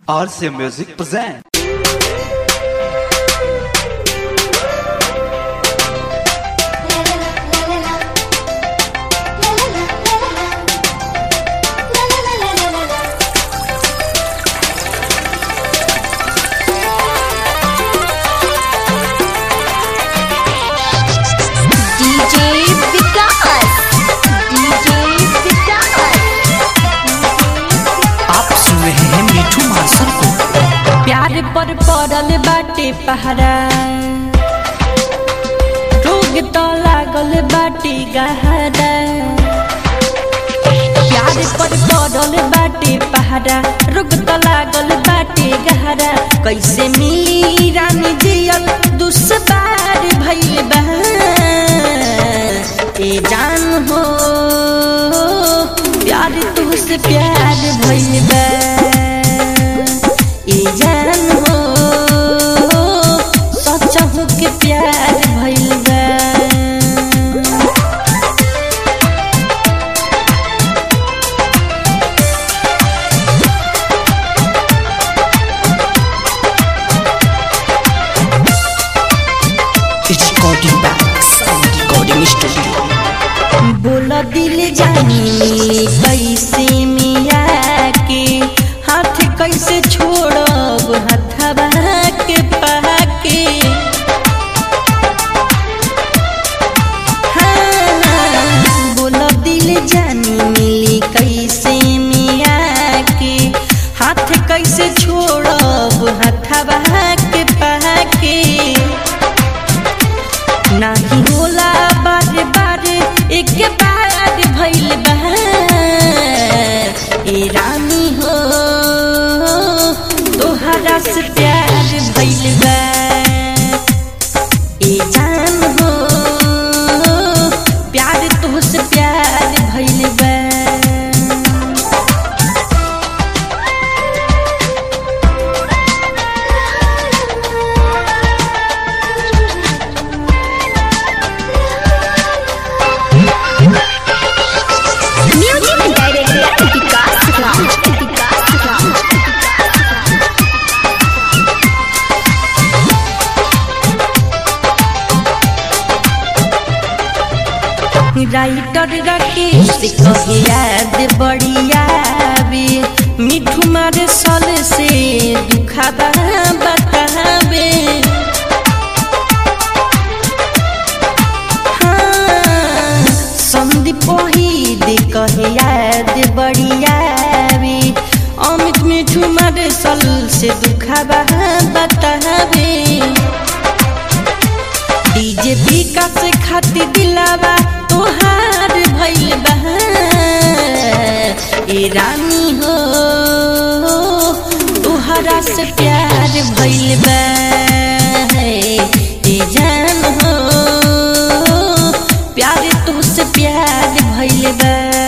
RC Music present. DJ विकास DJ विकास आप सुन रहे हैं मिठू मास्टर को प्यार पर पड़ल बाटे पहरा रोग तो लागल बाटे गहरा प्यार पर पड़ल बाटे पहरा रोग तो लागल बाटे गहरा कैसे मिली रानी जियल दुश्वार भइल बा ए जान हो प्यार तुझसे प्यार भइल बा ए जान हो सचहु के प्यार भइल बा रिकॉर्डिंग बैक रिकॉर्डिंग स्टूडियो बोल दिल जानी कैसे मिया के हाथ कैसे छोड़ब हथवा के पाके हाँ, बोल दिल जानी मिली कैसे मिया के हाथ कैसे छोड़ब हथवा के पाके नाही होला बार बार एक बार भइल बा ए रानी हो तोहरा से प्यार भइल बा ए जान हो प्यार तोहसे प्यार भइल बा music director Vikas Raj Vikas Raj writer Rakesh कहे याद बढ़िया बे मिठू मारे सल से दुखाबा बताबे हाँ, संदीप वहीद कहे याद बढ़िया बे अमित मिठू मारे सल से दुखाबा बताबे डीजे विकास खातिर दिलावा तोहार भइल बा ए रानी हो तोहरा से प्यार भइल बा ए जान हो प्यार तुझसे प्यार भइल बा